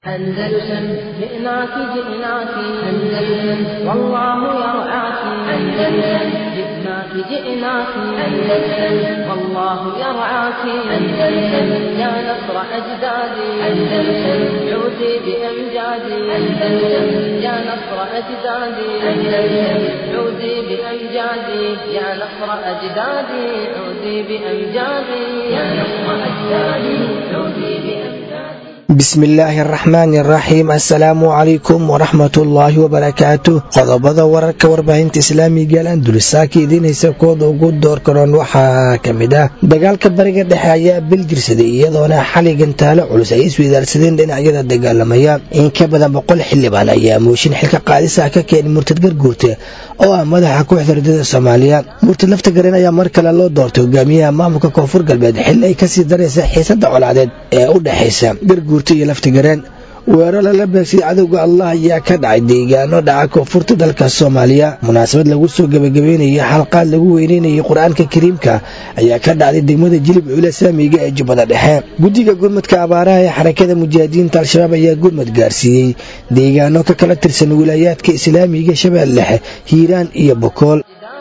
أندلسن جئناك جئناك أندلسن والله يرعاك أندلسن جئناك جئناك أندلسن والله يرعاك أندلسن يا نصر أجدادي أندلسن عودي بأمجادي أندلسن يا نصر أجدادي أندلسن عودي بأمجادي يا نصر أجدادي عودي بأمجادي يا نصر أجدادي عودي بأمجادي bismillaahi araxmaani araxiim assalaamu calaykum waraxmatullaahi wabarakaatu qodobada wararka warbaahinta islaamiga al andulisaaka idiinaysa kooda ugu door karoon waxaa ka mid ah dagaalka bariga dhexe ayaa bil jirsaday iyadoona xali gantaalo culus ay isweydaarsadeen dhinacyada dagaalamaya in ka badan boqol xildhibaan ayaa mooshin xilka qaadisa ka keenay murtad garguurte oo ah madaxa kooxda ridada soomaaliya murtad lafta garen ayaa mar kale loo doortay hogaamiyaha maamulka koonfur galbeed xili ay kasii daraysa xiisada colaadeed ee u dhexaysa garguurta iyo laftigareen weero lala beegsay cadowga allah ayaa ka dhacay deegaano dhaca koonfurta dalka soomaaliya munaasabad lagu soo gebagabeynayay xalqaad lagu weyneynayay qur-aanka kariimka ayaa ka dhacday degmada jilib cuula saamiga ee jubbada dhexe guddiga gurmadka abaaraha ee xarakada mujaahidiinta al-shabaab ayaa gurmad gaarsiiyey deegaano ka kala tirsan wilaayaadka islaamiga shabeelle dhexe hiiraan iyo bokool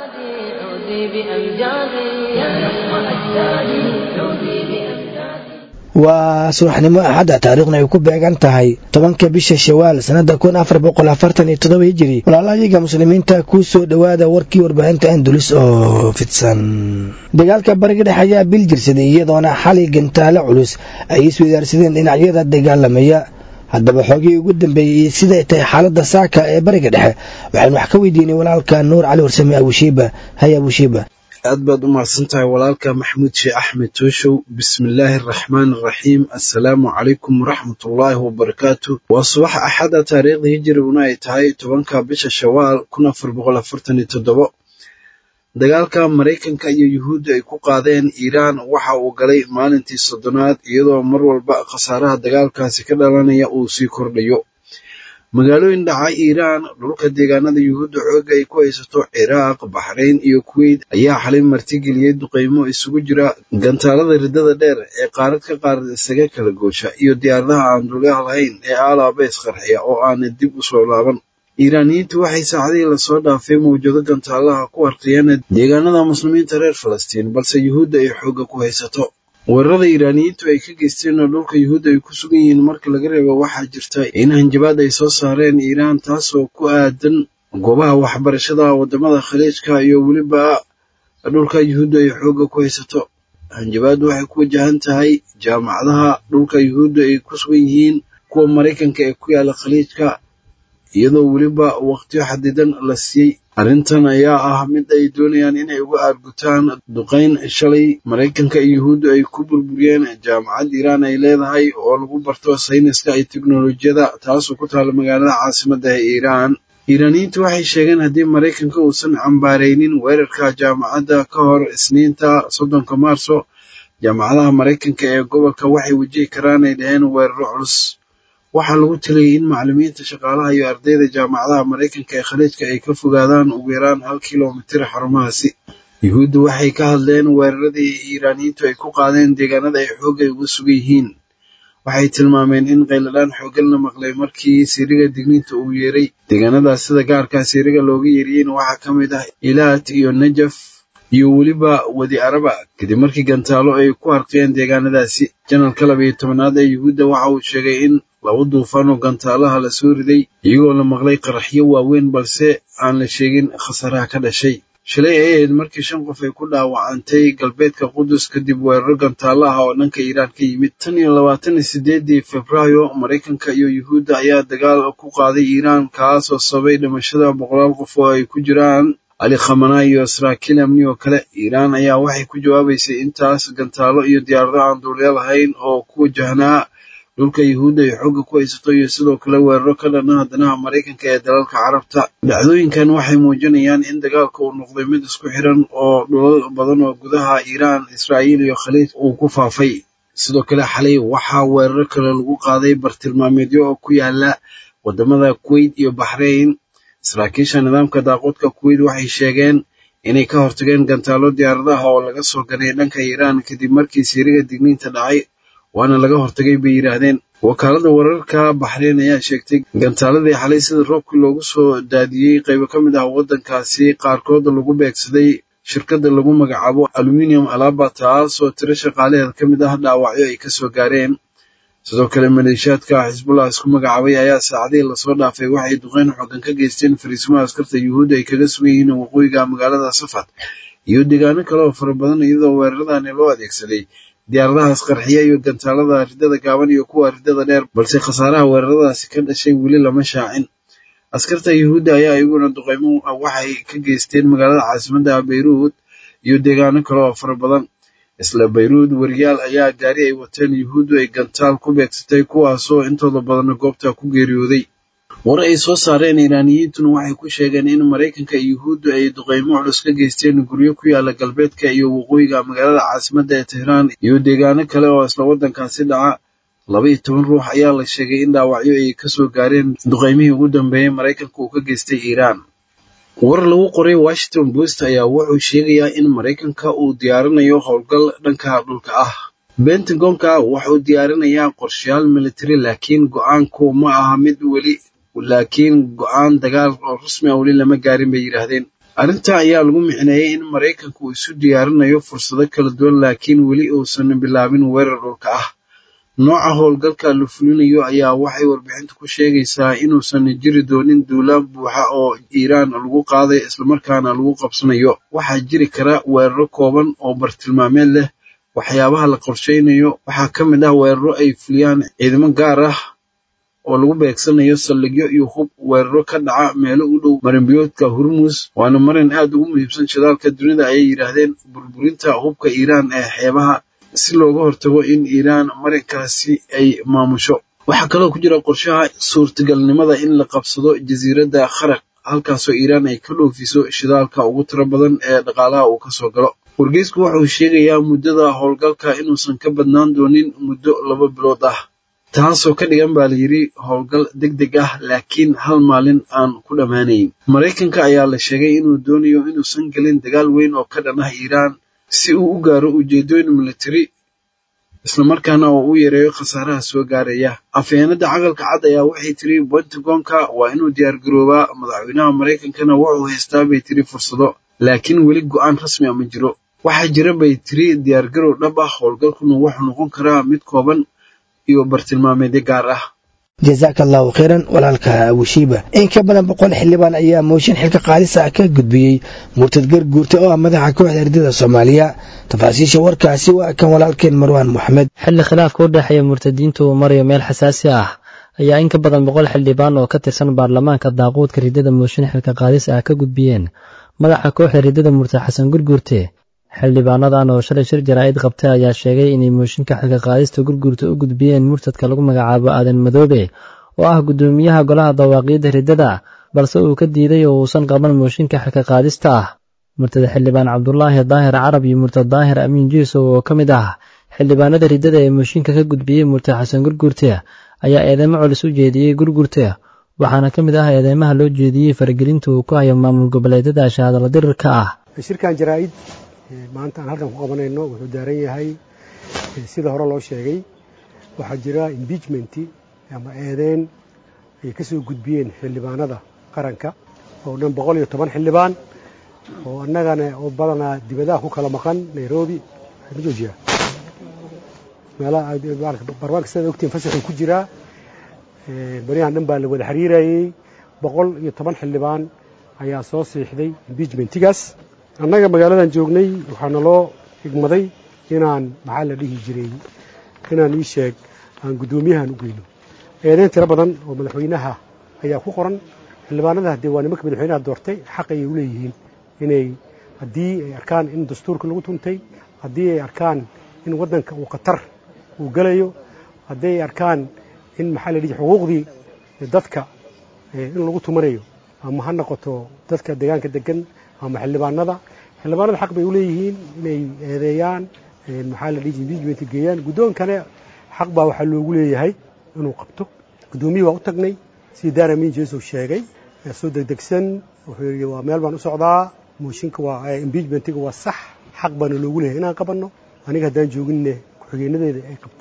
waa subaxnimo axadda taariikhna ay ku beegan tahay tobanka bisha shawaal sanada kun afar boqol afartan iyo todoba hijiri walaalayaga muslimiinta ku soo dhowaada warkii warbaahinta andulis oo fidsan dagaalka bariga dhexe ayaa bil jirsaday iyadoona xali gantaalo culus ay isweydaarsadeen dhinacyada dagaalamaya haddaba xoogii ugu dambeeyey siday tahay xaalada saaka ee bariga dhexe waxaynu wax ka weydiinay walaalka nuur cali warsame abushiiba hay abushiiba aad baad u mahadsan tahay walaalka maxamuud sheekh axmed tooshow bismillaahi araxmaan araxiim assalaamu calaykum waraxmatullaahi wabarakaatu waa subax axada taariikhda hijiriguna ay tahay tobanka bisha shawaal kun afar boqol afartan iyo toddobo dagaalka maraykanka iyo yuhuudda ay ku qaadeen iiraan waxa uu galay maalintii soddonaad iyadoo mar walba khasaaraha dagaalkaasi ka dhalanaya uu sii kordhayo magaalooyin dhaca iiraan dhulka deegaanada yuhuudda xoogga ay ku haysato ciraaq baxrayn iyo kuweyt ayaa xalay martigeliyey duqaymo isugu jira gantaalada riddada dheer ee qaarad ka qaarad isaga kala goosha iyo diyaaradaha aan dulyaha lahayn ee aalaaba isqarxiya oo aana dib u soo laaban iiraaniyiintu waxay saacadihii lasoo dhaafay mawjado gantaalaha ku harqiyeen deegaanada muslimiinta reer falastiin balse yuhuudda ay xoogga ku haysato weerarada iiraaniyiintu ay ka geysteen oo dhulka yuhuudda ay ku sugan yihiin marka laga reebo waxaa jirta in hanjabaad ay soo saareen iiraan taasoo ku aadan goobaha waxbarashada waddamada khaliijka iyo weliba dhulka yuhuudda ay xoogga ku haysato hanjabaaddu waxay ku wajahan tahay jaamacadaha dhulka yuhuudda ay ku sugan yihiin kuwa maraykanka ee ku yaala khaliijka iyadoo weliba waqtiyo xadidan la siiyey arrintan ayaa ah mid ay doonayaan inay uga aargutaan duqayn shalay maraykanka iyo yuhuuddu ay ku burburiyeen jaamacad iiraan ay leedahay oo lagu barto sayniska iyo teknolojiyada taasoo ku taala magaalada caasimadda ee iiraan iiraaniyiintu waxay sheegeen haddii maraykanka uusan cambaaraynin weerarka jaamacadda ka hor isniinta soddonka maarso jaamacadaha maraykanka ee gobolka waxay wajihi karaan ay dhaheen weeraro culus waxaa lagu taliyey in macallimiinta shaqaalaha iyo ardayda jaamacadaha maraykanka ee khaliijka ay ka fogaadaan ugu yaraan hal kilomitir xarumahaasi yuhuudda waxay ka hadleen weeraradii iiraaniyiintu ay ku qaadeen deegaanada ay xoogay uga sugan yihiin waxay tilmaameen in qayladhaan xooggan la maqlay markii siiriga digniinta uu yeeray deegaanadaas sida gaarkaa siiriga looga yeeriyeyna waxaa ka mid ah ilaat iyo najaf iyo weliba wadi araba kadib markii gantaalo ay ku harqiyeen deegaanadaasi janalka labayo tobanaad ee yuhuudda waxa uu sheegay in laba duufaan oo gantaalaha la soo riday iyagoo la maqlay qaraxyo waaweyn balse aan la sheegin khasaaraha ka dhashay shalay ay ahayd markii shan qof ay ku dhaawacantay galbeedka qudus kadib weeraro gantaalaha oo dhanka iiraan ka yimid tan iyo labaatan iyo sideedii febraayo maraykanka iyo yuhuudda ayaa dagaal ku qaaday iiraan kaasoo sababay dhimashada boqolaal qof oo ay ku jiraan ali khamanaa iyo saraakiil amni oo kale iiraan ayaa waxay ku jawaabaysay intaas gantaalo iyo diyaarado aan duulya lahayn oo ku wajahnaa dhulka yuhuudda ay xoogga ku haysato iyo sidoo kale weeraro ka dhana danaha maraykanka ee dalalka carabta dhacdooyinkan waxay muujinayaan in dagaalka uu noqday mid isku xiran oo dhulal badan oo gudaha iiraan israa'iil iyo khaliij uu ku faafay sidoo kale xalay waxaa weeraro kale lagu qaaday bartilmaameedyo oo ku yaala waddamada kuweyt iyo baxrayn saraakiisha nidaamka daaqoodka kuweyt waxay sheegeen inay ka hortageen gantaalo diyaaradaha oo laga soo ganay dhanka iiraan kadib markii siiriga digniinta dhacay waana laga hortagay bay yidhaahdeen wakaalada wararka baxreyn ayaa sheegtay gantaaladii xalay sida roobkii loogu soo daadiyey qaybo ka mid ah waddankaasi qaarkood lagu beegsaday shirkadda lagu magacaabo aluminium alaba taasoo tiro shaqaalaheeda ka mid ah dhaawacyo ay kasoo gaareen sidoo kale maleeshiyaadka xisbullah isku magacaabay ayaa saacadihii lasoo dhaafay waxay duqeyn xoogan ka geysteen fariisimaha askarta yuhuudda ay kaga sugan yihiin waqooyiga magaalada safad iyo deegaano kale oo fara badan iyadoo weeraradani loo adeegsaday diyaaradahaas qarxiya iyo gantaalada ridada gaaban iyo kuwa ridada dheer balse khasaaraha weeraradaasi ka dhashay weli lama shaacin askarta yuhuudda ayaa iyaguna duqeymo waxay ka geysteen magaalada caasimadda beyruud iyo deegaano kale oo fara badan isla bayruud wariyaal ayaa gaari ay wateen yuhuuddu ay gantaal ku beegsatay kuwaasoo intooda badanna goobta ku geeriyooday war ay soo saareen iiraaniyiintuna waxay ku sheegeen in maraykanka iyo yuhuuddu ay duqeymo culus ka geysteen guryo ku yaala galbeedka iyo waqooyiga magaalada caasimadda ee tehraan iyo deegaano kale oo isla waddankaasi dhaca laba iyo toban ruux ayaa la sheegay in dhaawacyo ay kasoo gaareen duqeymihii ugu dambeeyey maraykanka uu ka geystay iiraan war lagu qoray washington post ayaa wuxuu sheegayaa in maraykanka uu diyaarinayo howlgal dhanka dhulka ah bentagonka wuxuu diyaarinayaa qorshayaal military laakiin go-aanku ma aha mid weli laakiin go-aan dagaal oo rasmi ah weli lama gaarin bay yidhaahdeen arrinta ayaa lagu micneeyey in maraykanka uu isu diyaarinayo fursado kala duwan laakiin weli uusan bilaabin weerar dhulka ah nooca howlgalka la fulinayo ayaa waxay warbixintu ku sheegaysaa inuusan jiri doonin duulaan buuxa oo iiraan lagu qaaday islamarkaana lagu qabsanayo waxaa jiri kara weeraro kooban oo bartilmaameed leh waxyaabaha la qorsheynayo waxaa ka mid ah weeraro ay fuliyaan ciidamo gaar ah oo lagu beegsanayo saldhigyo iyo hub weeraro ka dhaca meelo u dhow marinbiyoodka hurmus waana marin aad ugu muhiimsan shidaalka dunida ayay yidhaahdeen burburinta hubka iiraan ee xeebaha si looga hortago in iiraan marinkaasi ay maamusho waxaa kaloo ku jira qorshaha suurtagalnimada in la qabsado jasiiradda kharaq halkaasoo iiraan ay ka dhoofiso shidaalka ugu tiro badan ee dhaqaalaha uu kasoo galo wargeysku wuxuu sheegayaa muddada howlgalka inuusan ka badnaan doonin muddo laba bilood ah taasoo ka dhigan baa layidhi howlgal deg deg ah laakiin hal maalin aan ku dhammaanayn maraykanka ayaa la sheegay inuu doonayo inuusan gelin dagaal weyn oo ka dhan ah iiraan si uu u gaaro ujeedooyin military islamarkaana oo u yareeyo khasaaraha soo gaaraya afheenada caqalka cad ayaa waxay tiri pentagonka waa inuu diyaargaroobaa madaxweynaha maraykankana wuxuu haystaa bay tiri fursado laakiin weli go-aan rasmi a ma jiro waxaa jira bay tiri diyaargarow dhab ah howlgalkuna wuxuu noqon karaa mid kooban iyo bartilmaameedyo gaar ah jazaaka allahu khayran walaalka wishiiba in ka badan boqol xildhibaan ayaa mooshin xilka qaadis ah ka gudbiyey murtad garguurta oo ah madaxa kooxda ardada soomaaliya tafaasiisha warkaasi waa kan walaalkeen marwaan moxamed xilli khilaafka u dhexeeya murtadiinta uu marayo meel xasaasi ah ayaa in ka badan boqol xildhibaan oo ka tirsan baarlamaanka daaquudka ridada mooshin xilka qaadis ah ka gudbiyeen madaxa kooxda ridada murtad xasan gurguurte xildhibaanadan oo shalay shir jaraa'id qabtay ayaa sheegay inay mooshinka xilka qaadista gurguurta u gudbiyeen murtadka lagu magacaabo aadan madoobe oo ah guddoomiyaha golaha dawaaqiidda riddada balse uu ka diiday oo uusan qaban mooshinka xilka qaadista ah murtada xildhibaan cabdulaahi daahir carab iyo murtad daahir amiin jiisow oo ka mid ah xildhibaanada riddada ee mooshinka ka gudbiyey murtad xasan gurguurte ayaa eedeymo culus u jeediyey gurguurte waxaana ka mid ah eedeymaha loo jeediyey faragelinta uu ku hayo maamul goboleedyada shahaadala dirirka ah maanta aan halkan ku qabanayno wuxuu daaran yahay sida hore loo sheegay waxaa jira imbiijmenti ama eedeyn ay ka soo gudbiyeen xildhibaanada qaranka oo dhan boqol iyo toban xildhibaan oo annagana oo badanaa dibadaha ku kala maqan nairobi ma joojiya meelabarwaanka sidaad ogtiin fasaxuu ku jiraa baryahan dhan baa la wada xiriirayey boqol iyo toban xildhibaan ayaa soo siixday imbiijmentigaas annaga magaaladan joognay waxaa naloo higmaday inaan maxaa la dhihi jiray inaan ii sheeg aan guddoomiyahan u geyno eedeyn tiro badan oo madaxweynaha ayaa ku qoran xildhibaanada haddee waa nimanka madaxweynaha doortay xaq ayay u leeyihiin inay haddii ay arkaan in dastuurka lagu tuntay haddii ay arkaan in waddanka uu khatar uu gelayo haddii ay arkaan in maxaa la dhihi xuquuqdii dadka in lagu tumanayo ama ha noqoto dadka deegaanka degan ama xildhibaanada xildhibaanada xaq bay u leeyihiin inay eedeeyaan maxaa la dhihi imbiijment geeyaan guddoonkane xaq baa waxaa loogu leeyahay inuu qabto guddoomiyii waa u tagnay sidii daara miin jeesow sheegay soo degdegsan wuxuu yidhi waa meel baan u socdaa mooshinka waa imbiijmentiga waa sax xaq baana loogu leeyahay inaan qabanno aniga haddaan jooginne ku-xigeenadeeda ay qabtaan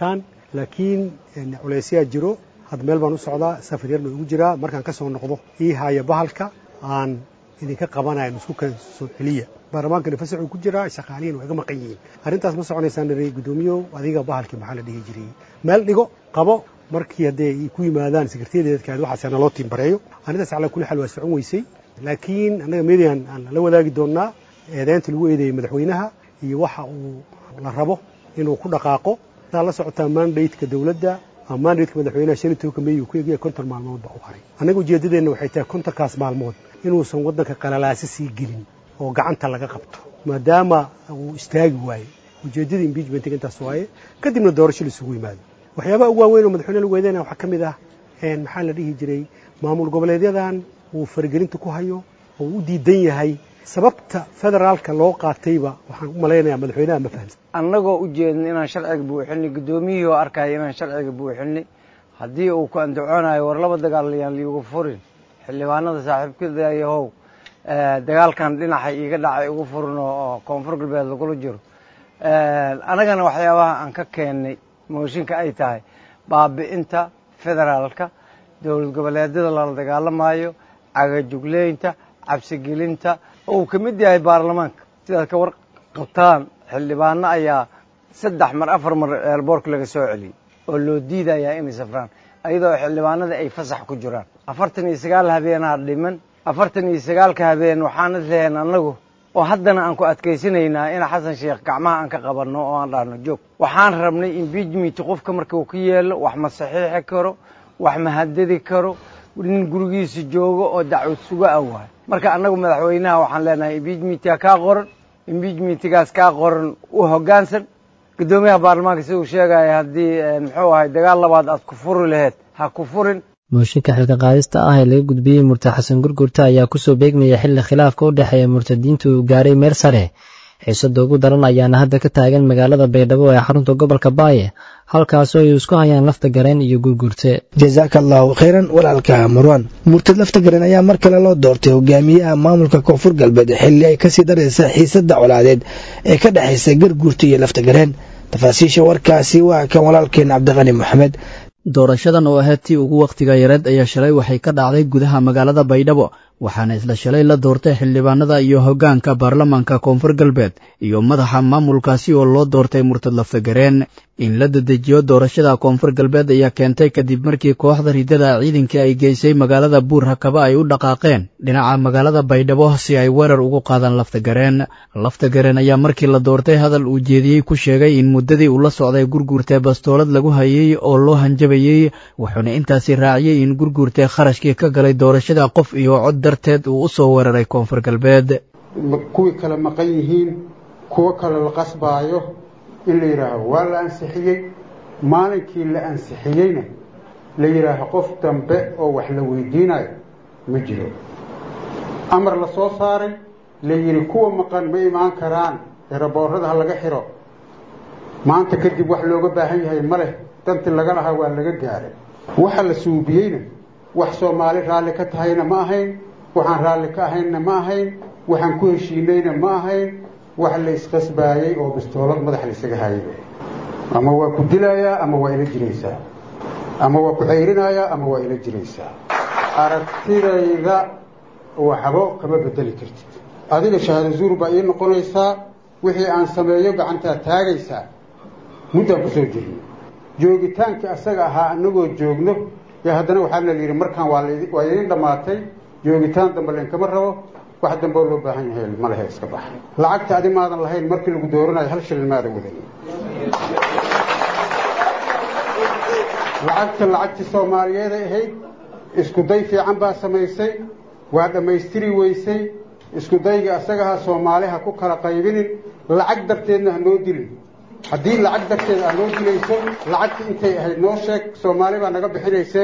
laakiin culeysyaa jiro had meel baan u socdaa safar yar baan ugu jiraa markaan ka soo noqdo ii haya bahalka aan idinka qabanayo isku kan soo celiya baarlamaankana fasaxuu ku jiraa shaqaalihiin waa iga maqan yihiin arrintaas ma soconaysaan nare guddoomiyow adiga bahalkii maxaa la dhihi jiray meel dhigo qabo markii haddee ay ku yimaadaan sekretaryadeedkaad waxaas naloo tiimbareeyo arrintaas calaa kulli xaal waa socon weysay laakiin annaga median aan la wadaagi doonnaa eedeynta lagu eedeeyey madaxweynaha iyo waxa uu la rabo inuu ku dhaqaaqo saa la socotaa mandateka dowladda mandatka madaxweynaha shan iyo tobanka meey uu ku egaya konton maalmood baa u haray annaga ujeeddadeenna waxay tahay kontonkaas maalmood inuusan waddanka qalalaasi sii gelin oo gacanta laga qabto maadaama uu istaagi waaye ujeeddada impeachmentiga intaas waaye kadibna doorasho laisugu yimaado waxyaabaha ugu waaweyn oo madaxweyne lagu eedeynaya waxaa ka mid ah maxaa la dhihi jiray maamul goboleedyadan uu faragelinta ku hayo oo u diidan yahay sababta federaalka loo qaatayba waxaan u malaynayaa madaxweynaha ma fahamsan annagoo u jeedna inaan sharciga buuxinay guddoomiyihii oo arkaya inaan sharciga buuxinay haddii uu ku andacoonayo war laba dagaal yaan liigu furin xildhibaanada saaxiibkadayahow dagaalkan dhinaca iiga dhacay ugu furin oo koonfur galbeed lagula jiro annagana waxyaabaha aan ka keennay mooshinka ay tahay baabi'inta federaalka dowlad goboleedyada lala dagaalamayo cagajugleynta cabsigelinta oo uu ka mid yahay baarlamaanka sidaad ka war qabtaan xildhibaano ayaa saddex mar afar mar eerboorka laga soo celiyey oo loo diidayaa inay safraan ayadoo xildhibaanada ay fasax ku jiraan afartan iyo sagaal habeenaa dhiman afartan iyo sagaalka habeen waxaan isleheen annagu oo haddana aan ku adkaysanaynaa in xasan sheekh gacmaha aan ka qabanno oo aan dhahno joog waxaan rabnay impeachment qofka marka uu ka yeelo wax ma saxiixi karo wax ma hadadi karo nin gurigiisa joogo oo dacwad suga ah waay marka annagu madaxweynaha waxaan leenahay impeachmentka kaa qoran impeachmentgaas kaa qoran u hoggaansan guddoomiyaha baarlamaanka sida uu sheegaya haddii muxuu ahay dagaal labaad aad ku furi laheyd ha ku furin mooshinka xilka qaadista ah ee laga gudbiyey murtad xasan gurgurta ayaa kusoo beegmaya xilli khilaafka u dhexeeya murtadiinta uu gaaray meel sare xiisada ugu daran ayaana hadda ka taagan magaalada baydhabo ee xarunta gobolka baaye halkaasoo ay isku hayaan lafta gareen iyo gurgurte jasaaka allahu khayran walaalka marwan murtad lafta gareen ayaa mar kale loo doortay hogaamiyaha maamulka koonfur galbeed xilli ay kasii daraysa xiisada colaadeed ee ka dhexaysa garguurta iyo lafta gareen tafaasiisha warkaasi waa kan walaalkeen cabdiqani moxamed doorashadan oo ahayd tii ugu wakhtiga yareed ayaa shalay waxay ka dhacday gudaha magaalada baydhabo waxaana isla shalay la doortay xildhibaanada iyo hoggaanka baarlamaanka koonfur galbeed iyo madaxa maamulkaasi oo loo doortay murtad laftagareen in la dedejiyo doorashada koonfur galbeed ayaa keentay kadib markii kooxda ridada ciidankii ay geysay magaalada buur hakaba ay u dhaqaaqeen dhinaca magaalada baydhabo si ay weerar ugu qaadaan laftagareen laftagareen ayaa markii la doortay hadal uu jeediyey ku sheegay in muddadii uu la socday gurguurtee bastoolad lagu hayey oo loo hanjabayey wuxuuna intaasi raaciyey in gurguurtee kharashkii ka galay doorashada qof iyo cod darteed uu u soo weeraray koonfur galbeed kuwii kale maqan yihiin kuwo kale la qasbaayo in la yidhaaho waa la ansixiyey maalinkii la ansixiyeyna la yidhaaho qof dambe oo wax la weydiinayo ma jiro amar la soo saaray la yidhi kuwa maqan ma imaan karaan eraboorada ha laga xiro maanta kadib wax looga baahan yahay ma leh dantii laga lahaa waa laga gaaray waxa la suubiyeyna wax soomaali raalli ka tahayna ma ahayn waxaan raalli ka ahaynna ma ahayn waxaan ku heshiinayna ma ahayn wax la isqasbaayey oo bistoolad madax laysaga hayay ama waa ku dilayaa ama waa ila jiraysaa ama waa ku cayrinayaa ama waa ila jiraysaa aragtidayda waxbo kama bedeli kartid adiga shahaado zuur baa ii noqonaysaa wixii aan sameeyo gacantaa taagaysaa muddaan kusoo jirnay joogitaankii asaga ahaa anagoo joogno yo haddana waxaana la yidhi markaan waa idiin dhammaatay joogitaan dambe lainkama rabo wax dambeo loo baahan yahay ma lehe iska bax lacagta adi maadan lahayn markii lagu dooranayo hal shilin maadan wadan lacagta lacagtii soomaaliyeeday ahayd isku day fiican baa samaysay waa dhammaystiri weysay isku dayga asagaha soomaaliha ku kala qaybinin lacag darteedna ha noo dilin haddii lacag darteed aa noo dilayso lacagtii intay ahayd noo sheeg soomaali baa naga bixinaysee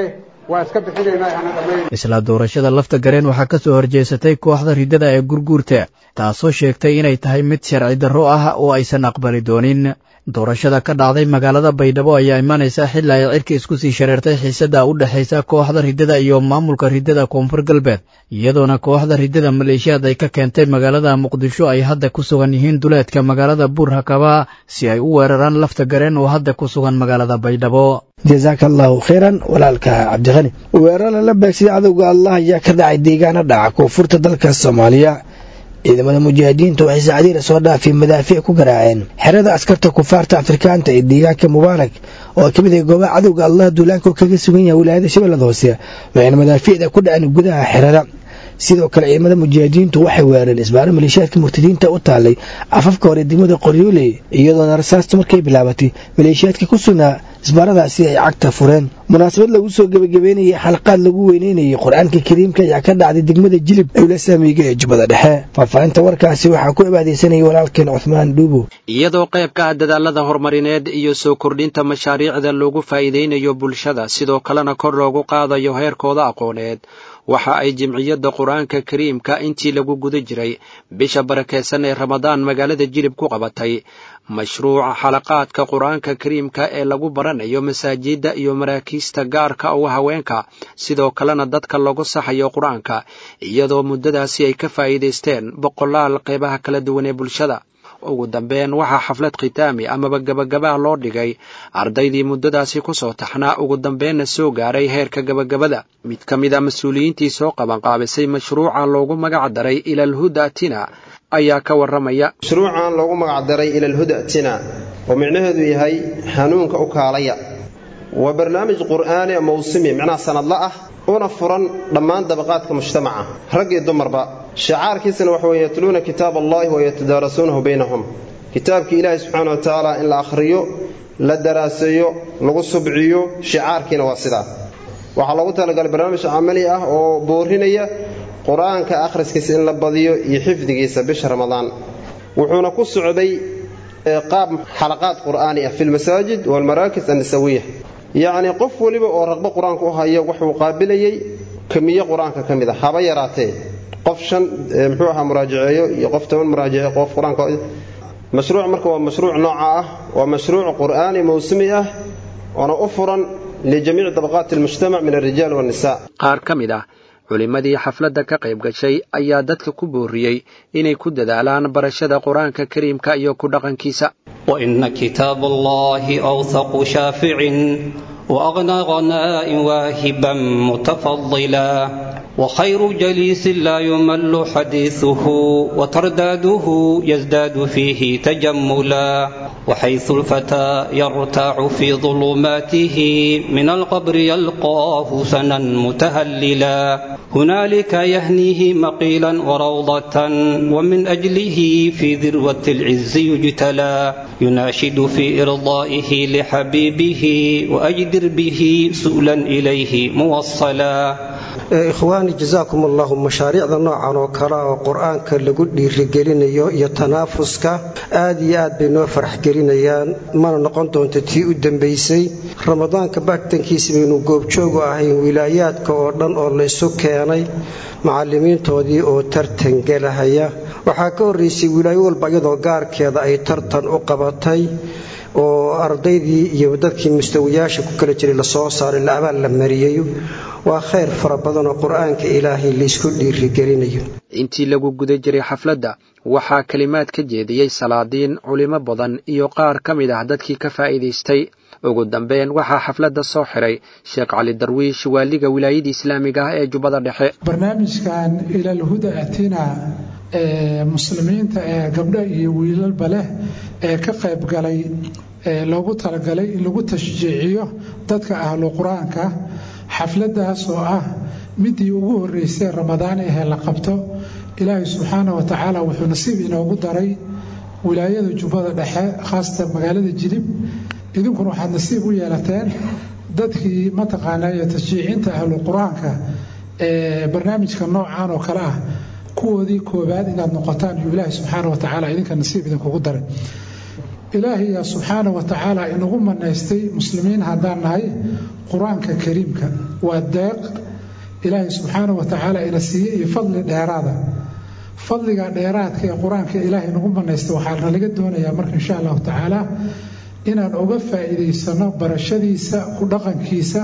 waa iska bixinaynaa ana dhammayn isla doorashada lafta gareen waxaa ka soo horjeesatay kooxda riddada ee gurguurta taasoo sheegtay inay tahay mid sharci darro ah oo aysan aqbali doonin doorashada ka dhacday magaalada baydhabo ayaa imanaysa xilli ay cirka isku sii shareertay xiisadda u dhexaysa kooxda riddada iyo maamulka riddada koonfur galbeed iyadoona kooxda riddada maleeshiyaad ay ka keentay magaalada muqdisho ay hadda ku sugan yihiin duleedka magaalada buur hakaba si ay u weeraraan lafta gareen oo hadda ku sugan magaalada baydhabo jasaaka allahu khayran walaalka cabdiqani weerar lala beegsaday cadowga allah ayaa ka dhacay deegaana dhaca koonfurta dalka soomaaliya ciidamada mujaahidiintu waxay saacadiina soo dhaafay madaafiic ku garaaceen xerada askarta kufaarta afrikaanta ee deegaanka mubaarak oo ka mid ah goobaha cadowga allah duulaanka oo kaga sugan yahay wilaayada shabeellada hoose waxayna madaafiicda ku dhaceen gudaha xerada sidoo kale ciidamada mujaahidiintu waxay weerareen isbaaro maleeshiyaadka murtadiinta u taallay afafka hore degmada qoryooley iyadoona rasaasta markay bilaabatay maleeshiyaadka ku sugnaa isbaaradaasi ay cagta fureen munaasabad lagu soo gebagabeynayay xalaqaad lagu weyneynayay qur-aanka kariimka ayaa ka dhacday degmada jilib ewla saamiga ee jubbada dhexe faahfaahinta warkaasi waxaa ku abaadeysanayay walaalkeen cuthmaan dhuubo iyadoo qayb ka ah dadaalada horumarineed iyo soo kordhinta mashaariicda loogu faa'iidaynayo bulshada sidoo kalena kor loogu qaadayo heerkooda aqooneed waxa ay jimciyadda qur-aanka kariimka intii lagu guda jiray bisha barakeysan ee ramadaan magaalada jilib ku qabatay mashruuca xalaqaadka qur-aanka kariimka ee lagu baranayo masaajidda iyo maraakiista gaarka uga haweenka sidoo kalena dadka lagu saxayo qur-aanka iyadoo muddadaasi ay ka faa'iidaysteen boqolaal qeybaha kala duwan ee bulshada ugu dambeyn waxaa xaflad khitaami amaba gabagabaha loo dhigay ardaydii muddadaasi ku soo taxnaa ugu dambeenna soo gaaray heerka gabagabada mid ka mid a mas-uuliyiintii soo qabanqaabisay mashruuca loogu magac daray ilalhuda tina ayaa ka warramaya mashruucan loogu magac daray ilalhuda tina oo micnaheedu yahay hanuunka u kaalaya waa barnaamij qur'aani mawsimi micnaha sanadla ah una furan dhammaan dabaqaadka mujtamaca rag iyo dumarba shicaarkiisana waxa weye yatluuna kitaab allahi wa yatadaarasuunahu baynahum kitaabkii ilaahi subxaana wa tacaala in la akhriyo la daraaseeyo lagu subciyo shicaarkiina waa sidaa waxaa loogu talagalay barnaamij camali ah oo boorinaya qur-aanka akhriskiisa in la badiyo iyo xifdigiisa bisha ramadaan wuxuuna ku socday qaab xalaqaad qur'aani ah fi lmasaajid waalmaraakis annisawiya yacnii qof weliba oo raqbo qur-aanka u hayo wuxuu qaabilayey kamiye qur-aanka ka mid a haba yaraatee qof shan muxuu ahaa muraajaceeyo iyo qof toban muraajaceeyo qof qur-aanka mashruuc marka waa mashruuc nooca ah waa mashruuc qur'aani mawsumi ah oona u furan lijamiici dabaqaati almujtamac min alrijaal waannisa qaar ka mid ah culimmadii xafladda ka qayb gashay ayaa dadka ku booriyey inay ku dadaalaan barashada qur-aanka kariimka iyo ku dhaqankiisa وإن كتاب الله أوثق شافع وأغنى غناء واهبا متفضلا وخير جليس لا يمل حديثه وترداده يزداد فيه تجملا وحيث الفتى يرتاع في ظلماته من القبر يلقاه سنا متهللا هنالك يهنيه مقيلا وروضة ومن أجله في ذروة العز يجتلى يناشد في إرضائه لحبيبه وأجدر به سؤلا إليه موصلا ikhwaani jasaakum allahu mashaariicda noocan oo kale oo qur-aanka lagu dhiirigelinayo iyo tanaafuska aad iyo aad bay noo faraxgelinayaan mana noqon doonto tii u dambaysay ramadaanka baagtankiisa baynu goobjoogu ahayn wilaayaadka oo dhan oo laysu keenay macallimiintoodii oo tartan gelahaya waxaa ka horraysay wilaayo walba iyadoo gaarkeeda ay tartan u qabatay oo ardaydii iyo dadkii mustawiyaasha ku kala jiray lasoo saaray la abaal la mariyey waa khayr fara badan oo qur-aanka ilaahay laysku dhiirigelinayo intii lagu guda jiray xafladda waxaa kelimaad ka jeediyey salaadiin culimo badan iyo qaar ka mid ah dadkii ka faa'iidaystay ugu dambeyn waxaa xafladda soo xiray sheekh cali darwiish waaliga wilaayadii islaamiga ah ee jubbada dhexe barnaamijkan ilalhuda atina ee muslimiinta ee gabdho iyo wiilalba leh ee ka qayb galay ee loogu talagalay in lagu tashjiiciyo dadka ahlu qur-aanka xafladdaas oo ah midii ugu horreysay ramadaan ahee la qabto ilaahay subxaana wa tacaala wuxuu nasiib inoogu daray wilaayada jubbada dhexe khaasatan magaalada jilib idinkuna waxaad nasiib u yeelateen dadkii mataqaanaa iyo tashjiicinta ahlu qur-aanka ee barnaamijka noocan oo kale ah kuwoodii koobaad inaad noqotaan iyo ilaahay subxaana wa tacaala idinka nasiib idinkugu daray ilaahiya subxaana wa tacaala inagu manaystay muslimiin haddaan nahay qur-aanka kariimka waa deeq ilaahay subxaana wa tacaala ina siiyey iyo fadli dheeraada fadliga dheeraadka ee qur-aanka ilaahay nagu manaystay waxaa nalaga doonayaa marka insha allahu tacaala inaan uga faa'iidaysano barashadiisa ku dhaqankiisa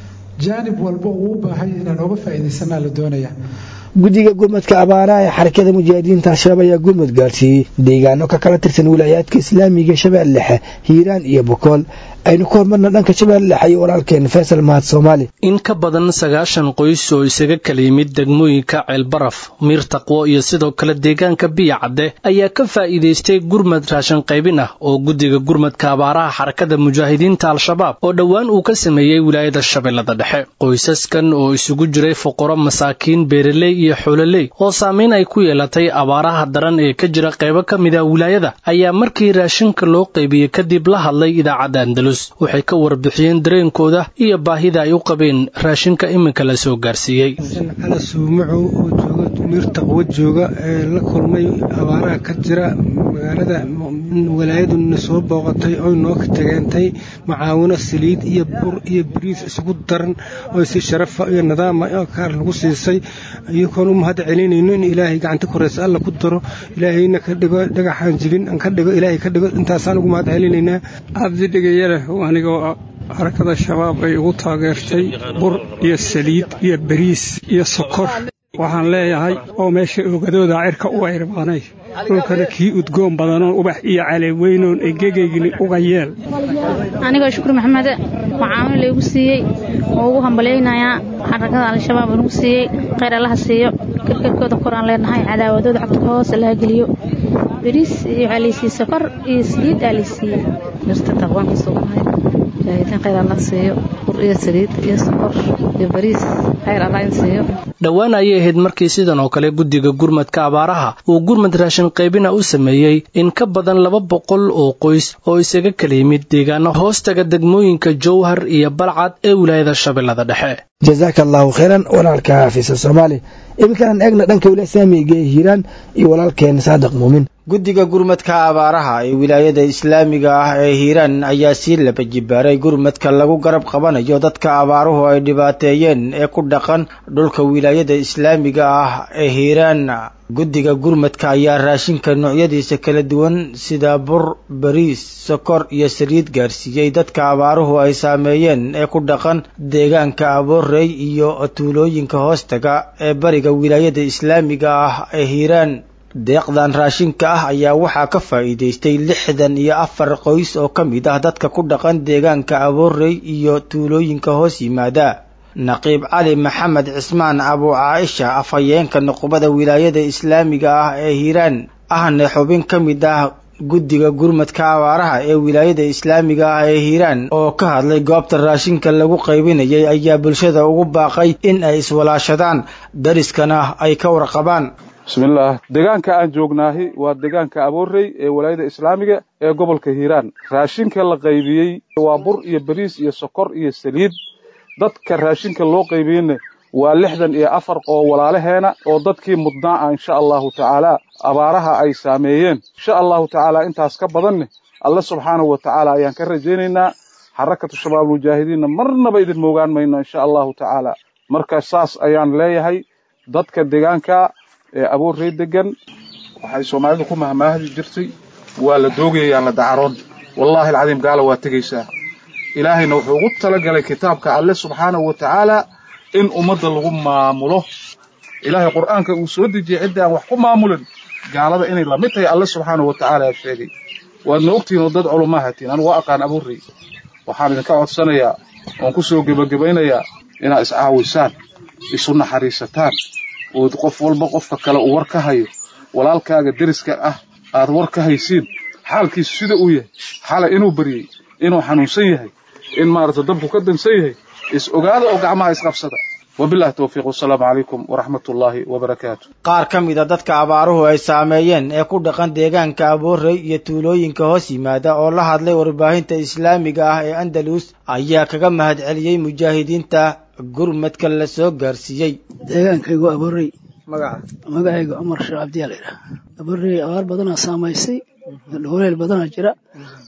jaanib walba uu u baahay inaan uga faa'iidaysanaa la doonaya guddiga gurmadka abaaraha ee xarakada mujaahidiinta al-shabaab ayaa gurmud gaarsiiyey deegaano ka kala tirsan wilaayaadka islaamiga shabeelle dhexe hiiraan iyo bokool aynu ku hormarna dhanka shabeelle dhexe iyo walaalkeen faysal mahad soomaali in ka badan sagaashan qoys oo isaga kala yimid degmooyinka ceelbaraf miir taqwo iyo sidoo kale deegaanka biya cadde ayaa ka faa'iidaystay gurmad raashin qaybin ah oo guddiga gurmadka abaaraha xarakada mujaahidiinta al-shabaab oo dhowaan uu ka sameeyey wilaayada shabeellada dhexe qoysaskan oo isugu jiray fuqaro masaakiin beeraley iyo xoololey oo saamayn ay ku yeelatay abaaraha daran ee ka jira qaybo ka mid a wilaayada ayaa markii raashinka loo qaybiyey kadib la hadlay idaacadda andalus waxay ka warbixiyeen dareenkooda iyo baahida ay u qabeen raashinka iminka la soo gaarsiiyey cala suumacow oo jooga miir taqwo jooga ee la kulmay abaaraha ka jira magaalada walaayaduna soo booqatay oy noo tageentay macaawino saliid iyo bur iyo bariis isugu daran oo si sharafa iyo nidaama oo kaar lagu siisay iyagoon u mahad celinayno in ilaahay gacanta koreysa alla ku daro ilaahayna ka dhigo dhagaxaan jibin aan ka dhigo ilaahay ka dhigo intaasaan ugu mahad celinaynaa cabdidhigayaleh anigoo harakada shabaab ay ugu taageertay bur iyo saliid iyo bariis iyo sokor waxaan leeyahay oo meesha oogadooda cirka u ayrbaanay dhulkana kii udgoon badanoon ubax iyo caleeweynoon egegaygni uga yeel anigoo shukur maxamede macaamil laygu siiyey oo ugu hambalyaynayaa xarakada al-shabaab nagu siiyey khayr allaha siiyo karkarkooda koraan leenahay cadaawadooda cagta ka hoose laha geliyo bariis iyo waxaa laysiiye sokor iyo saliid aa laysiiyey mirta taqwaan kasoo bahay mujaahidiin khayr allah siiyo bur iyo saliid iyo sokor iyo bariis khayr allah in siiyo dhowaan ayay ahayd markii sidan oo kale guddiga gurmadka abaaraha uu gurmad raashin qaybina u sameeyey in ka badan laba boqol oo qoys oo isaga kala yimid deegaano hoostaga degmooyinka jowhar iyo balcad ee wilaayada shabeellada dhexe jazaaka allaahu khayran walaalka xafiisa soomaali iminkaan eegna dhanka wilaaya saamiga ee hiiraan iyo walaalkeen saadiq muumin guddiga gurmadka abaaraha ee wilaayada islaamiga ah ee hiiraan ayaa sii laba jibaaray gurmadka lagu garab qabanayo dadka abaaruhu ay dhibaateeyeen ee ku dhaqan dhulka wilaayada islaamiga ah ee hiiraan guddiga gurmadka ayaa raashinka noocyadiisa kala duwan sida bur bariis sokor iyo saliid gaarsiiyey dadka abaaruhu ay saameeyeen ee ku dhaqan deegaanka aboorey iyo tuulooyinka hoostaga ee bariga wilaayada islaamiga ah ee hiiraan deeqdan raashinka ah ayaa waxaa ka faa'iidaystay lixdan iyo afar qoys oo ka mid ah dadka ku dhaqan deegaanka aboorey iyo tuulooyinka hoos yimaada naqiib cali maxamed cismaan abu caaisha afhayeenka nuqbada wilaayada islaamiga ah ee hiiraan ahne xubin ka mid ah guddiga gurmadka abaaraha ee wilaayada islaamiga ah ee hiiraan oo ka hadlay goobta raashinka lagu qaybinayay ayaa bulshada ugu baaqay in ay iswalaashadaan dariskana ay ka warqabaan bismillaah deegaanka aan joognaahi waa deegaanka aboorey ee walaayada islaamiga ee gobolka hiiraan raashinka la qaybiyey waa bur iyo bariis iyo sokor iyo saliid dadka raashinka loo qaybiyeyna waa lixdan iyo afar oo walaalaheena oo dadkii mudnaa ah insha allahu tacaala abaaraha ay saameeyeen insha allahu tacaala intaas ka badanne alle subxaanahu wa tacaala ayaan ka rajaynaynaa xarakatu shabaab mujaahidiinna marnaba idin moogaan mayno insha allahu tacaala marka saas ayaan leeyahay dadka deegaanka ee aboorrey degan waxay soomaalidu ku mahmaahdi jirtay waa la doogayayaan la dacaroon wallaahi alcadiim gaala waa tegaysaa ilaahayna wuxuu ugu talagalay kitaabka alle subxaanahu wa tacaala in ummadda lagu maamulo ilaahay qur'aanka uu soo dejiyey cidda aan wax ku maamulin gaalada inay lamid tahay alle subxaanahu wa tacaala sheegay waadna ogtihiin oo dad culumaa hatiin anu waa aqaan abuurrey waxaan idinka codsanayaa oon ku soo gebagabaynayaa inaad iscaawisaan isu naxariisataan oo qof walba qofka kale uu war ka hayo walaalkaaga deriska ah aad war ka haysiin xaalkiisu sida uu yahay xalay inuu baryey inuu xanuunsan yahay in maarata dabku ka dansan yahay is ogaada oo gacmaha isqabsada wabillahi towfiiq wasalaamu calaykum waraxmat ullaahi wabarakaatu qaar ka mid a dadka abaaruhu ay saameeyeen ee ku dhaqan deegaanka aboorey iyo tuulooyinka hoos yimaada oo la hadlay warbaahinta islaamiga ah ee andalus ayaa kaga mahad celiyey mujaahidiinta gurmadka la soo gaarsiiyey deegaankaygu aboorey magaca magacayga cumar sheekh cabdiyaa laydhaha aboorey abaar badanaa saamaysay dhowleel badanaa jira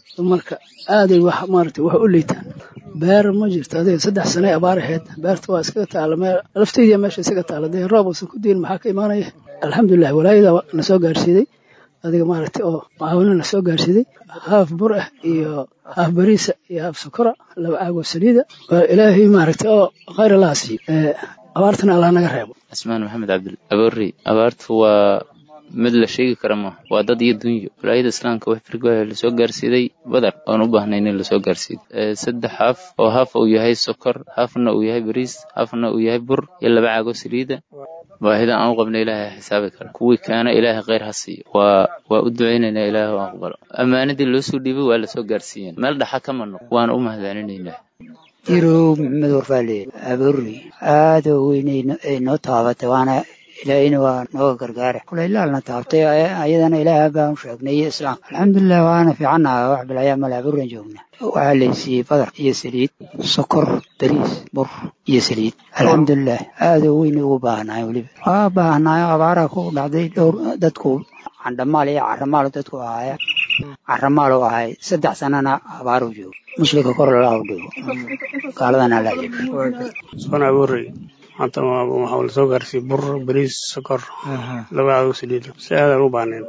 marka aaday wax maaragtay wax u liitaan beer ma jirto adiga saddex sane abaar ahayd beerta waa iskaga taala meel laftaydiya meesha isaga taala dee roob uusan ku diin maxaa ka imaanaya alxamdulilah walaayada na soo gaarsiiday adiga maaragtay oo macaawino na soo gaarsiiday haaf bur ah iyo haaf bariisa iyo haaf sokora laba caagoo saliida waa ilaahay maaragtay oo khayr allaha siiyo abaartana allah naga reebo asmaan maxamed cabdil aboorey abaartu waa mid la sheegi kara ma waa dad iyo dunyo walaayada islaamka wax firgooya lasoo gaarsiiday badar oon u baahnayn in lasoo gaarsiido saddex haaf oo haaf uu yahay sokor haafna uu yahay bariis haafna uu yahay bur iyo laba caago saliida baahida aan u qabna ilaahay xisaabi kara kuwii kaana ilaahay khayr ha siiyo waa waa u ducaynaynaa ilaahay oo aqbalo ammaanadii loo soo dhiibay waa lasoo gaarsiiyeen meel dhaxa kama noq waan u mahadcelinaynaa jirow maxamed warfaale abuurri aada u weyn ay noo taabatay waana ilaahayna waa nooga gargaare kule ilaalna taabtay ayadana ilaaha baan u sheegnay iyo islaamka alxamdulilah waana fiicannaha wax bilayaa male abuurran joogna waxaa laysiiyey badar iyo saliid sokor bariis bur iyo saliid alxamdulilah aada u weyn ugu baahnaay weliba waa baahnaay abaaraha ku dhacday dhowr dadku candhamaal iyo caramaal dadku ahaaya caramaal u ahay saddex sanana abaaru joogo muslimka kor lala dhigo gaaladana la sona abuurey maanta waxaa la soo gaarsiiyey bur bariis sokor laba cadow saliid si aadaan u baahnayn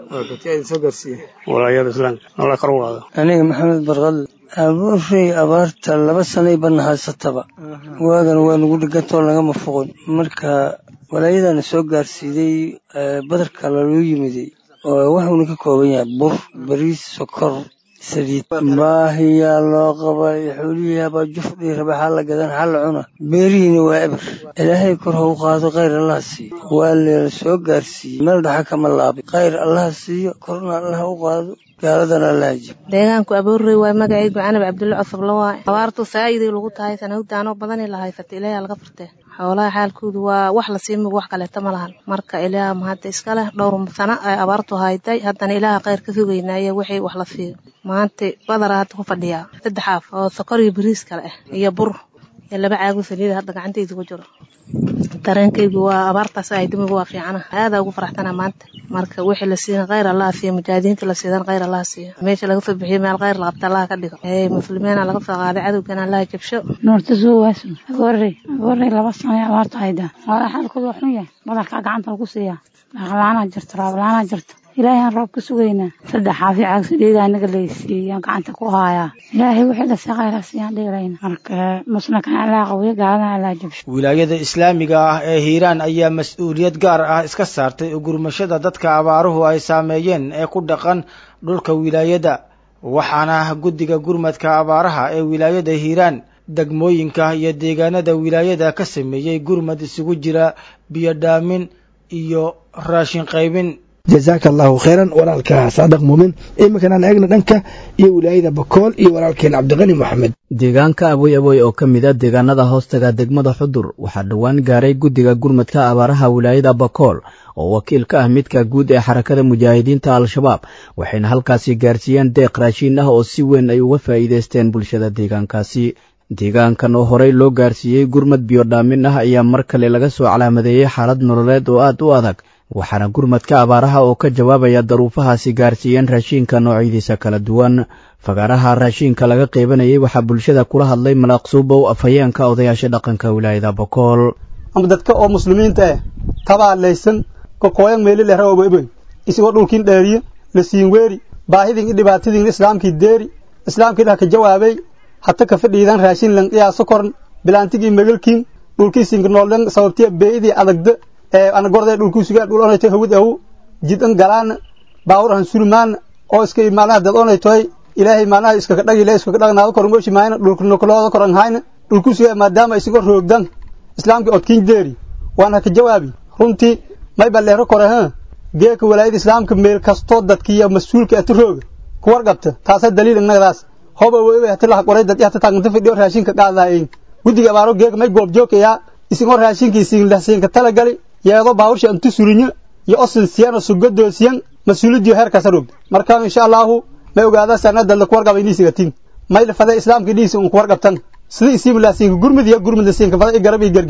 walaayada islaamka alla kor u qaado aniga maxamed barqal abuurey abaarta laba sanay badna haysataba waagan waa nagu dhigantoo lagama foqon marka walaayadana soo gaarsiiday badarka laloo yimiday oo wuxuuna ka kooban yahay bur bariis sokor saliid baahiyaa loo qabay xoolihii habaa jufdhii raba xaa la gadan xaa la cuna beerihiina waa eber ilaahay kor ha u qaado khayr allaha siiyo waa leela soo gaarsiiyey meel dhaxa kama laabay khayr allaha siiyo korna allaha u qaado gaaladana allaha jib deegaanku abuurrey waa magacaygu canab cabdulle cosabla waay abaartu saa'iday lagu tahay sanawdaanoo badani la haysata ilaahay laga furtee xoolaha xaalkoodu waa wax lasii mug wax kaleeto ma lahan marka ilaah mahadda iska leh dhowr sano ay abaartu hayday haddana ilaaha khayr ka sugaynaaye wixii wax la siiyo maanta badara hadda ku fadhiyaa saddex aaf oo sokor iyo bariis kale ah iyo bur iyo laba caago saliida hadda gacantayda ku jiro dareenkaygu waa abaartaas ay dimigu waa fiicana aadaa ugu faraxtana maanta marka wixii la siiyan khayr allaha siiyo mujaahidiinta la siidan khayr allaha siiyo meesha laga soo bixiyo meel khayr la qabta allaha ka dhigo ee muslimiina laga soo qaaday cadowgana allaha jabsho nuurta suuwaas agoorey agoorey laba sano abaarta hayda waa xaalkooda waa xun yahay badarkaa gacanta lagu siiyaa dhaqlaanaa jirto raablaanaa jirto ilaahay roob ka sugaynaa saddex xaafi caagsaliida anaga laysiiyaan gacanta ku haayaa ilaahay wixii dhasay khayra siiyaan dheerayna marka muslimkan allaa qawiyo gaaladana allaa jabsho wilaayada islaamiga ah ee hiiraan ayaa mas-uuliyad gaar ah iska saartay ugurmashada dadka abaaruhu ay saameeyeen ee ku dhaqan dhulka wilaayada waxaana guddiga gurmadka abaaraha ee wilaayada hiiraan degmooyinka iyo deegaanada wilaayada ka sameeyey gurmad isugu jira biyodhaamin iyo raashin qaybin jazaaka allahu khayran walaalka saadaq muumin iminkanaan eegna dhanka iyo wilaayada bakool iyo walaalkeen cabdiqani moxamed deegaanka aboy aboy oo ka mid a deegaanada hoostaga degmada xudur waxaa dhowaan gaaray guddiga gurmadka abaaraha wilaayada bakool oo wakiil ka ah midka guud ee xarakada mujaahidiinta al-shabaab waxayna halkaasi gaarsiiyeen deeq raashiin ah oo si weyn ay uga faa'iidaysteen bulshada deegaankaasi deegaankan oo horey loo gaarsiiyey gurmad biyodhaamin ah ayaa mar kale laga soo calaamadeeyey xaalad nololeed oo aad u adag waxaana gurmadka abaaraha oo ka jawaabaya daruufahaasi gaarsiiyeen raashiinka noocyadiisa kala duwan fagaaraha raashiinka laga qeybanayay waxaa bulshada kula hadlay malaaqsuubow afhayeenka odayaasha dhaqanka wilaayada bokool ama dadka oo muslimiinta eh tabaalaysan kokooyan meeli lehra oboeboy isagoo dhulkiin dheeriye la siin weeri baahidin i dhibaatadin islaamkii deeri islaamkii dhah ka jawaabay hata ka fadhiidan raashin lan dhiyaaso koran bilaantigii megalkiin dhulkii sinkinooldan sababtiya beeyidii adagda ee ana gordee dhulkuusugaa dhul onayto hawad awu jidan galaana baawur han sulumaana oo iska macnaha dad onaytoy ilaahay macnaha iskaka dhagi le iskaka dhagnaado koran goshi maayna dhulkunokolooda koran hayna dhulkuusugaa maadaama isagoo roogdan islaamkii odkiin deeri waan haka jawaabi runtii may balleero kore ha geeka walaayada islaamka meel kastoo dadkiiyo mas-uulka ati rooga kuwar qabta taasa daliil innagadaas hoba wewe hati laha qoray dad hata taaganta fidhiyo raashinka qaadaayeen guddiga abaaro geeka may goob joogaya isagoo raashinkii siinlahsiinka talagali yeedo baawursha antu surinyo iyo osin siyan oo sugadoosiyan mas-uulidiyo heerkaasa rogda marka insha allahu may ogaada sanada la kuwarqaba iniisigatin may lafada islaamka dhiisi un kuwarqabtan sida isiimlaasiinka gurmud iyo gurmudlasiinka fada i garab iyo gargaar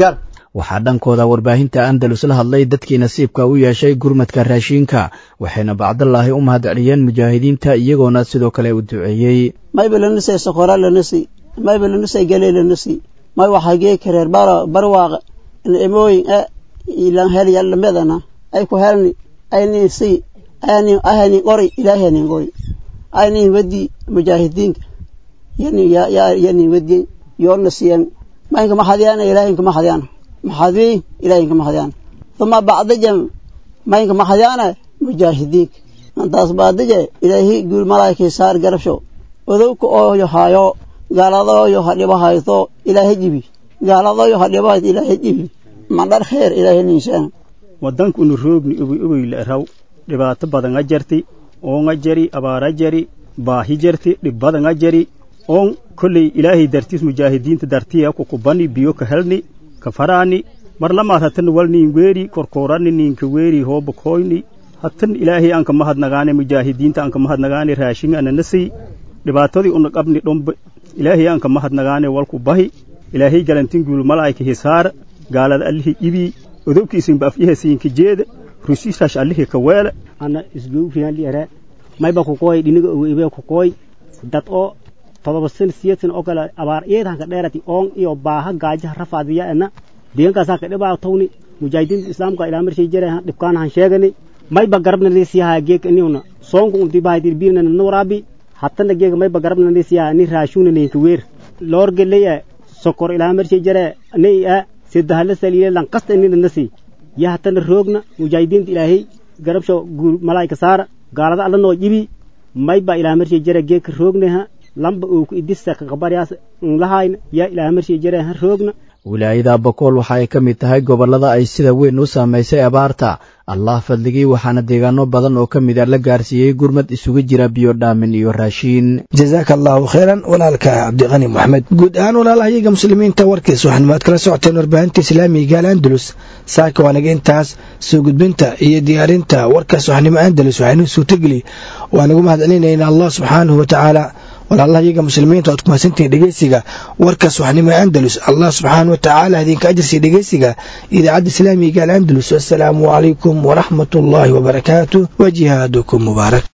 waxaa dhankooda warbaahinta andalus la hadlay dadkii nasiibka u yeeshay gurmadka raashiinka waxayna bacdallaahi u mahad celiyeen mujaahidiinta iyagoona sidoo kale u duceeyey mayba lanusay sokoraa lanasi mayba lanusay galee lanasi may waxagee kareer barwaaqa emooyin e ilan helyallamedana ay ku helni aynin si aynin ahanin qori ilaahanin qori aynin wadi mujaahidiinka yani yanin wadiyen yoona siyan maynka maxadiyana ilaahinka maxadiyana maxadwi ilaahinka maxadiyana uma bacdaja maynka maxadiyana mujaahidiinka antaas baadaje ilaahi guul malaa'ikay saar garabsho odowka ooyo haayo gaaladooyo ha dhibo hayto ilaahay jibi gaaladooyo ha dhibo hayto ilaahay jibi mandhar kheer ilaahay ninsaan waddankunu roogni ogoy ogoy la raw dhibaato badanga jarti oonga jari abaara jari baahi jarti dhib badanga jari oon kolley ilaahay dartiis mujaahidiinta dartiya kukubani biyo ka helni ka faraani mar lamaad hatan walniin weeri korkoorani niinka weeri hooba koyni hatan ilaahay anka mahadnagaane mujaahidiinta anka mahadnagaane raashin ananasi dhibaatadii una qabni dhombe ilaahay anka mahadnagaane walku bahi ilaahay galantin guul malaa'ika hisaar gaalada allihi ibii odobkiisinba afyahasiinka jeeda rusiisash allihi ka weele ana isgowfiyan liere mayba kukoy dhiniga owibe kukoy dad oo todoba sen siyeedsan oo kale abaar eedanka dheerati oon iyo baaha gaajaha rafaadiya ena deegankaasaa ka dhibaa tawni mujaahidiinta islaamka ilaa marshay jare dhibkaanahan sheegani mayba garabna lisiyaha geeg iniuna soonku unti bahaytir biirna na waraabi hatana geega mayba garabna lisiyaha ni raashuna ninka weer loorgeleye sokor ilaa marshay jare nei a sedahala saliile lankasta inina nasi ya hatana roogna mujaahidiinta ilaahay garabsho guul malaa'ika saara gaalada alla noo jibi mayba ilaa marshay jare geegka roogneha lamba ooku idisa kaqabaryaas nlahayna yaa ilaa marshay jare ha roogna wilaayada bokool waxa ay ka mid tahay gobollada ay sida weyn u saamaysay abaarta allah fadligii waxaana deegaano badan oo ka mid a la gaarsiiyey gurmad isugu jira biyo dhaamin iyo raashiin jazaaka allahu khayran walaalka cabdiqani moxamed guud ahaan walaalahayaga muslimiinta warkiis waxanumaad kala socoteen warbaahinta islaamiga al andalus saaka waanaga intaas soo gudbinta iyo diyaarinta warkaas waxnimo andalus waxaynu suurtageli waanagu mahad celinayna allah subxaanahu watacaala walaalahayaga muslimiinta oad ku mahadsantihiin dhegeysiga warkaas waxnimo andalus allah subxaana watacaala idinka ajirsiya dhegeysiga idaacadda islaamiga al andalus assalaamu calaykum waraxmat ullaahi wabarakaatu wa jihaadukum mubaarak